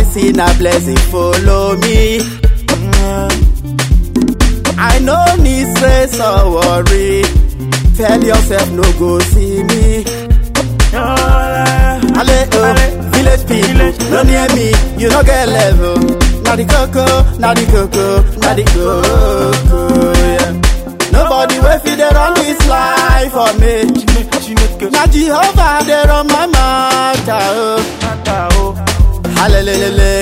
see na blessing follow me. I no need stress or worry. Tell yourself no go see me. Ale oh, village people, no near me, you no get level. Na the coco, na the coco, na the coco, yeah. Nobody wey fit dey run this life for me. Na Jehovah dey run my matter, oh. Hallelujah,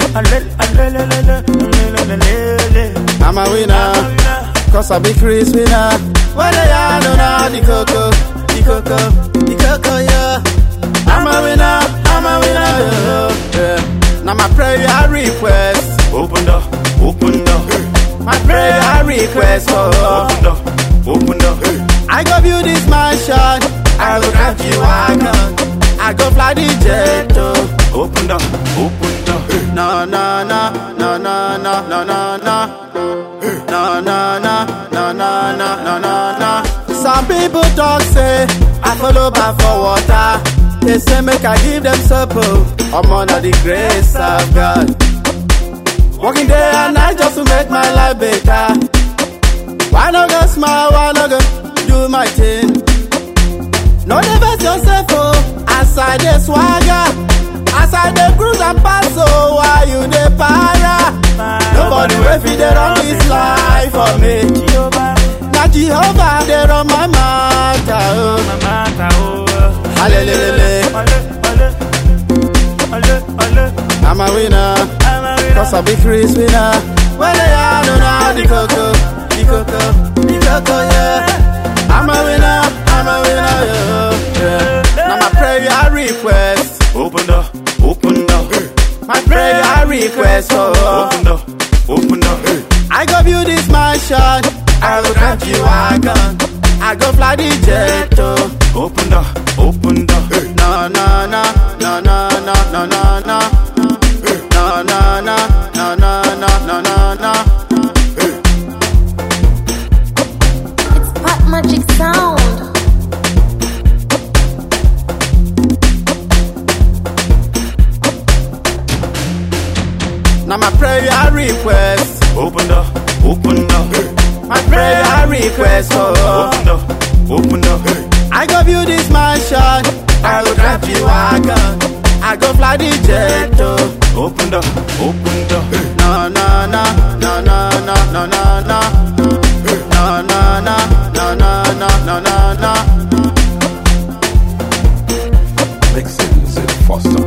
I'm a winner, cause I be Chris winner. When I know na the coco, the coco, the coco, yeah. I'm a winner, I'm a winner, yeah. yeah. Now my prayer request, Open the, open the, my prayer request, oh. open the, open the. I go build this mansion, I go drive the wagon, I go fly the jet, oh. Open the, open the. No, no, no, no, no, no, no, no, no. No, no, no, no, no, no, no, no, no. Some people talk say I follow back for water. They say make I give them supper. I'm under the grace of God. Working day and night just to make my life better. Why not go smile? Why not go do my thing? No never yourself oh, as I dey swagger. As I dey cruise and pass, oh, why you dey para? Nobody wey fit dey run this life for me. Na Jehovah dey run my matter, oh. Hallelujah, I'm a winner, cause I be Chris winner. Well, I don't know the coco, the coco, the coco, yeah. I'm a winner, I'm a winner, yeah. yeah. Now my prayer request, Open the, open the, my prayer request, oh. open the, open the. I go build this mansion, I go drive the wagon, I go fly the jet, oh. Open the, open the. No, no, no, no, no, no, no, no, no. No, no, no, no, no, no, no, no, no. It's Pop Magic Sound. Now my prayer request, Open the, open the, my prayer request, oh. open the, open the. I go build this mansion, I go drive the wagon, I go fly the jet, oh. Open the, open the. No, no, no, no, no, no, no, no, no. No, no, no, no, no, no, no, no, no. Mixing Foster.